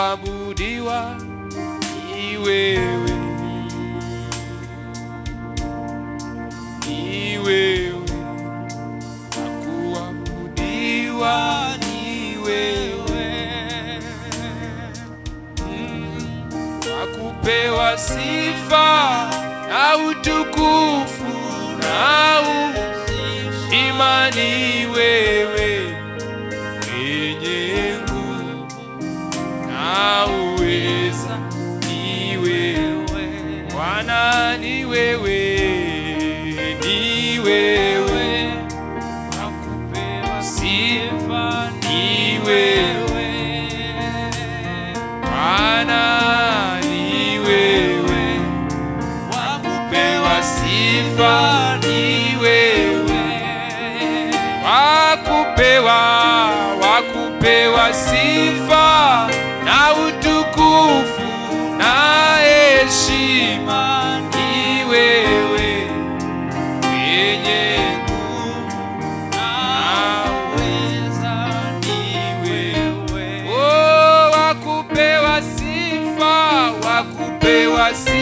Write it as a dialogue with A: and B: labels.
A: kuabudiwa ni wewe, ni wewe, wa kuabudiwa ni wewe, Mm, wa kupewa sifa na utukufu na imani wewe mwenye nguvu na uweza ni wewe Bwana ni wewe ni wewe nakupewa sifa ni wewe Bwana ni wewe wakupewa sifa ni wewe wakupewa wakupewa sifa na utukufu na heshima ni wewe mwenye nguvu na uweza ni wewe oh, wakupewa sifa wakupewa sifa